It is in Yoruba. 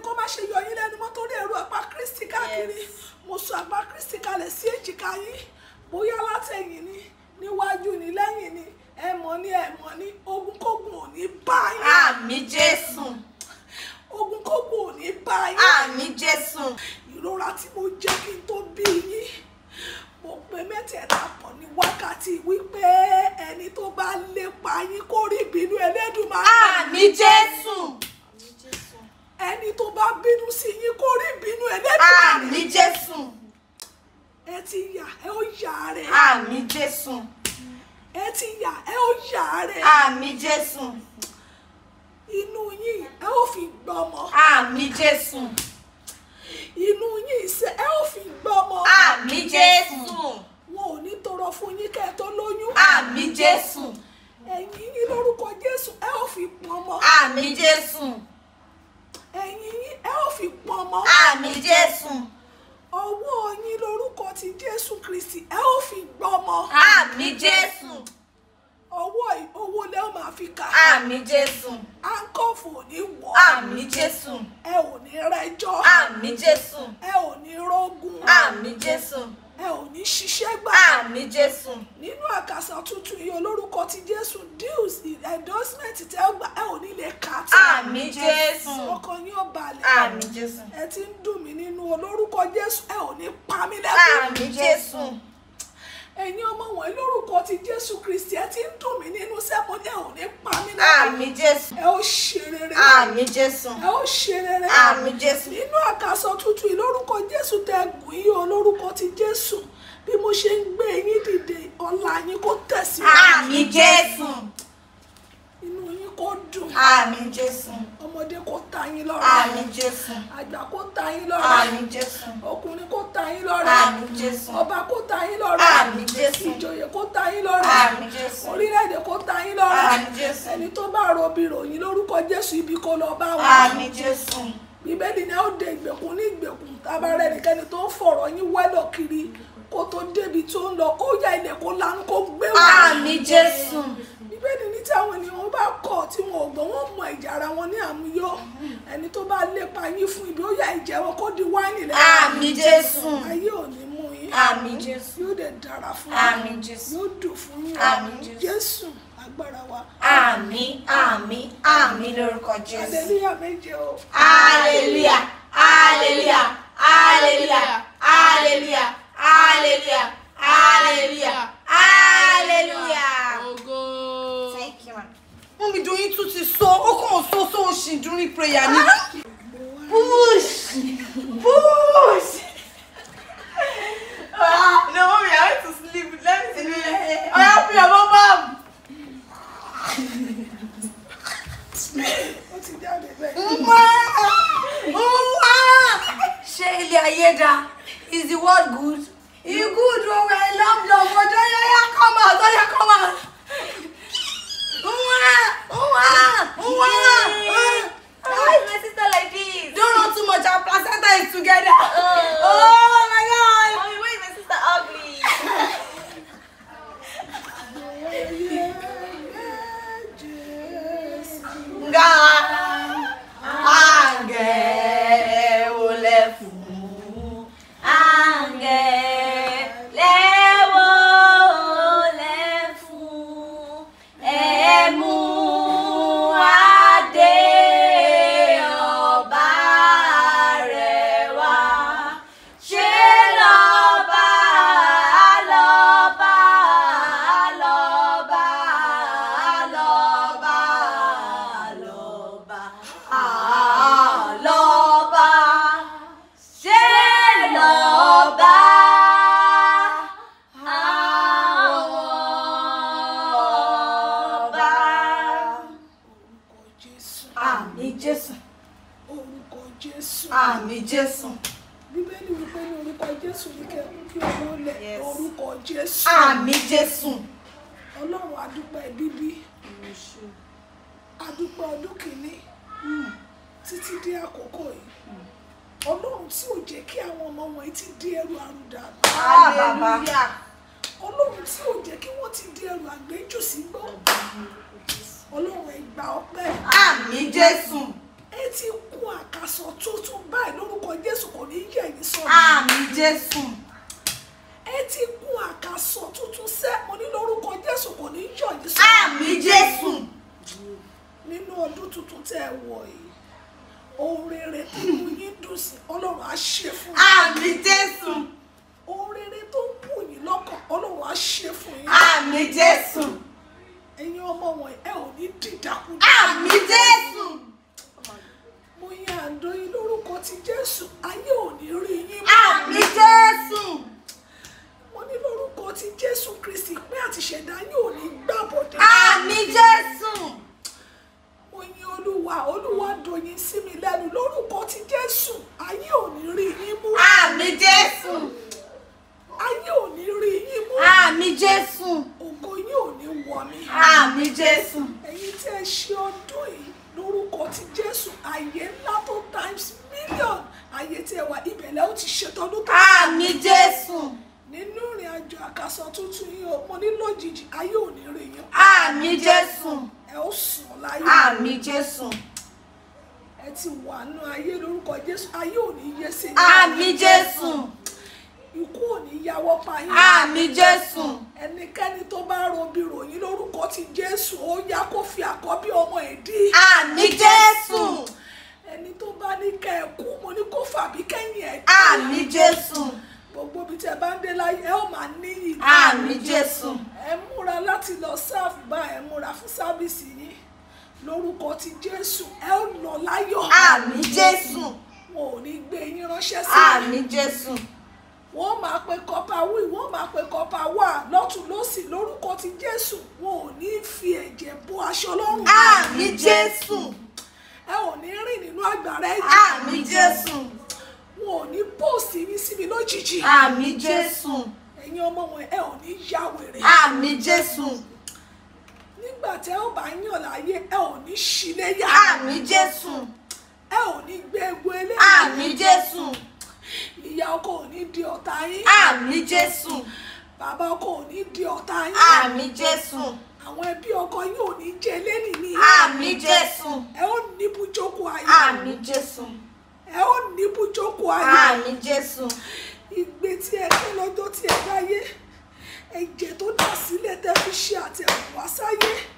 kó má ṣe yọ yín lẹ́nu mọ́ torí ẹ̀rù àpá kristi káàkiri mo sọ àpá kristi kalẹ̀ sí èjìká yín bóyá látẹ̀yìn ni níwájú ni lẹ́yìn ni ẹ mọ̀ ní ẹ mọ̀ ní ogunkógun ò ní bá yín àmì jésù ogunkógun ò ní bá yín àmì jésù ìrora tí mo jẹ́ kí n tó bí yín mo pe mẹ́tẹ̀ẹ̀ta pọ̀ ní wákàtí wípé ẹni tó bá lépa yín kó rí ìbínú ẹlẹ́dùnmáà àmì jésù ẹni tó bá bínú sí yín kó rí ìbínú ẹlẹ́dùnmáà àmì jésù ẹ ti yà ẹ ó yà rẹ̀ àmì jésù ẹ ti yà ẹ ó yà rẹ̀ àmì jésù inú yín ẹ ó fi gbọ́mọ àmì jésù inú yín ṣe ẹ ó fi gbọ́mọ àmì jésù wọn ò ní tọrọ fún yín kẹ́ ẹ tó lóyún àmì jésù ẹ̀yìn yín lórúkọ Jésù ẹ ó fi pọnmọ àmì jésù ẹ̀yìn yín ẹ ó fi pọnmọ àmì jésù ọwọ́ yín lórúkọ ti Jésù Kristi ẹ ó fi gbọ́mọ àmì jésù ọwọ́ yìí owó lẹ́ ó máa fi kà àmì jésù áńkọ́fù ò ní wọ̀ àmì jésù ẹ ò ní rẹ́jọ́ àmì jésù ẹ ò ní rógun àmì jésù ẹ ò ní ṣiṣẹ́ gbà àmì jésù nínú àkàsọ̀ tuntun yìí olórúkọ ti Jésù deals endorsement tẹ ó gbà ẹ ò ní lè kà á tán àmì jésù ọkàn yín ó balẹ̀ àmì jésù ẹ ti ń dùn mí nínú olórúkọ Jésù ẹ ò ní pa mí lẹ́kùn àmì jésù ẹ̀yin ọmọ wọn lórúkọ ti Jésù Kristi ẹ ti ń dùn mí nínú sẹ́mo ní ẹ ò ní pa mí lẹ́kùn àmì jésù ẹ ó ṣe rere àmì jésù ẹ ó ṣe rere àmì jésù nínú àkàsọ̀ tuntun yìí lórúkọ Jésù tẹ gùn yín o lórúkọ ti Jésù bí mo ṣe ń gbé yín dìde ọlá yín kó tẹ̀síwájú àmì jésù inú yín kó dùn àmì jésù ọmọdé kó ta yín lọ́rẹ àmì jésù àgbà kó ta yín lọ́rẹ àmì jésù ọkùnrin kó ta yín lọ́rẹ àmì jésù ọba kó ta yín lọ́rẹ àmì jésù ìjòyè kó ta yín lọ́rẹ àmì jésù orílẹ̀-èdè kó ta yín lọ́rẹ àmì jésù ẹni tó bá robi ròyìn lórúkọ Jésù ibi kó lọ bá wọn àmì jésù bíbélì ni a ó de ìgbèkùn ní ìgbèkùn tábà rẹ nìkẹ́ni tó ń fọ̀rọ̀ yín wẹ́lọ̀ kiri kó tó débi tó ń lọ ó ya ilẹ̀ kó lanu kó gbé wọn. àmì jésù bíbélì ní tí àwọn ènìyàn bá kọ̀ tí wọn ò gbọ́ wọn mọ ìjà ara wọn ní àmúyọ ẹni tó bá lépa yín fún ibi ó ya ìjẹ́ wọn kó di wáìnì lẹ́yìn àmì jésù ayé ò ní mú yín àmì jésù yóò dẹ̀ dára fún àmì yín jésù yóò dùn fún yín Àmín, Jésù. jésù agbára wa àmì àmì àmì lórúkọ jésù adéníyà méje o hallelujah hallelujah hallelujah hallelujah hallelujah hallelujah hallelujah. Ògo. thank you ma. Wọ́n mi doyin tún ti sọ, ó kàn sọ sọ òṣì during prayer ni. Push! Push! Ah, no, mommy, I went to sleep. Let me see. Oh, yeah, pray your mom. ó ti jáde bẹ́ẹ̀. Mma! Mma! Ṣé ilé ayé dá? Is the world good? You good, oh, I love love, but oh, yeah, yeah, come out, oh, yeah, come out. Mma! Mma! Mma! Why is my sister like this? Don't run too much, our placenta is together. Oh my god! Mommy, why is my sister ugly? Nga Àngẹ̀ ò lè fún. Àǹgẹ̀lẹ́wọ̀ lẹ́fún ẹ̀mú adé ọba rẹ̀ wá. Ṣé lọ́ba lọ́ba lọ́ba lọ́ba lọ́ba lọ́ba ṣé lọ́ba àwọn ọba. orúkọ jésù Àmì Jésù. orúkọ jésù Àmì Jésù. bíbélì wípé ní orúkọ jésù ní kẹ kí ọmọ lẹ Yes. orúkọ jésù Àmì Jésù. ọlọ́run adúpẹ́ bíbí adúpẹ́ ọdún kìíní títí dé àkókò yìí ọlọ́run tí ò jẹ́ kí àwọn ọmọ wọn ti di ẹrù àrùdà Ah, bàbá. ọlọ́run tí ò jẹ́ kí wọ́n ti di ẹrù àgbéjù sí gbọ́ ọlọ́run ẹ gbà ọpẹ́ Àmì Jésù. ẹ ti kún àkàsọ̀ tuntun Jésù. ẹ ti kún àkàsọ tuntun sẹ́ mo ní lórúkọ jésù kò ní yọ̀ yín sọ Àmì Jésù. nínú ọdún tuntun tẹ́ ẹ wọ̀ yìí ohun rere tó mú yín dùn sí ọlọ́run á ṣe fún yín Àmì Jésù. ohun rere tó ń mú yín lọ́kàn ọlọ́run á ṣe fún yín Àmì Jésù. ẹ̀yin ọmọ wọn ẹ ò ní dìdàkudà Àmì Jésù. mo yan àdó yín lórúkọ ti jésù ayé ò ní rí yín mọ́. Àmì Jésù. mo ní lórúkọ ti jésù kristi pé àti ṣẹ̀dá yín ò ní gbàbọ̀dé. Àmì Jésù. mo yin olúwa olúwa dòyìn sí mi lẹ́nu lórúkọ ti jésù ayé ò ní rí yín mú. Àmì Jésù. ayé ò ní rí yín mú. Àmì Jésù. ògo yín ò ní wọ̀ mí. Àmì Jésù. ẹ̀yin tí ẹ ṣe ọdún yìí lórúkọ ti jésù ayé ńlá tó times million ayé tí ẹ wà ibẹ̀lẹ̀ ó ti ṣètọ́dún tó Àmì Jésù. nínú ìrìn àjò àkàsọ tuntun yìí o mo ní lójijì ayé ò ní rí yín Àmì Jésù. ẹ ó sùn láyé Àmì Jésù. ẹ ti wà nù ayé lórúkọ jésù ayé ò ní yé sí yín. Àmì Jésù. ikú ò ní yáwọ́ pa yín. Àmì Jésù. ẹnikẹ́ni tó bá robi ròyìn lórúkọ ti jésù ó yá kó fi àkọ́bí ọmọ ẹ̀ dí. Àmì Jésù. ẹni tó bá ní kẹ́ ẹ kú mo ní kó fàbí kẹ́yìn ẹ̀ dí. Àmì Jésù. gbogbo ibi tí ẹ bá ń dé láyé ẹ ó máa níyì. Àmì Jésù. ẹ múra láti lọ sáàfù bá ẹ múra fún sábìsì yín lórúkọ ti jésù ẹ ó lọ láyọ̀. Àmì Jésù. wọn ò ní gbé yín ránṣẹ́ sí Àmì Jésù. wọ́n máa pe kọ́pà wí wọ́n máa pe kọ́pà wà lọ́tún lọ́sì lórúkọ ti jésù wọn ò ní fi ẹ̀jẹ̀ bo aṣọ lọ́rùn. Àmì Jésù. ẹ ò ní rìn nínú àgbàrá ẹ̀jẹ̀. Àmì Jésù. wọn ò ní pòsì yín síbi lójijì. Àmì Jésù. ẹ̀yin ọmọ wọn ẹ ò ní ya wèrè. Àmì Jésù. nígbà tí ẹ ò bá yàn láyé ẹ ò ní ṣíléyà. Àmì Jésù. ẹ ò ní gbé egbò eléyìí. Àmì Jésù. ìyá ọkọ ò ní di ọ̀tá yín. Àmì Jésù. bàbá ọkọ ò ní di ọ̀tá yín. Àmì Jésù. àwọn ẹbí ọkọ yín ò ní jẹ lẹ́nìí ní. Àmì Jésù. ẹ ó ní bùjókòó ayé. Àmì Jésù. ẹ ó ní bùjókòó ayé. Àmì Jésù. ìgbé tí ẹ kí lọ́jọ́ tí ẹ dáyé ẹ̀jẹ̀ tó dà sílẹ̀ tẹ́ fi ṣe àtẹ̀wò wá sáyé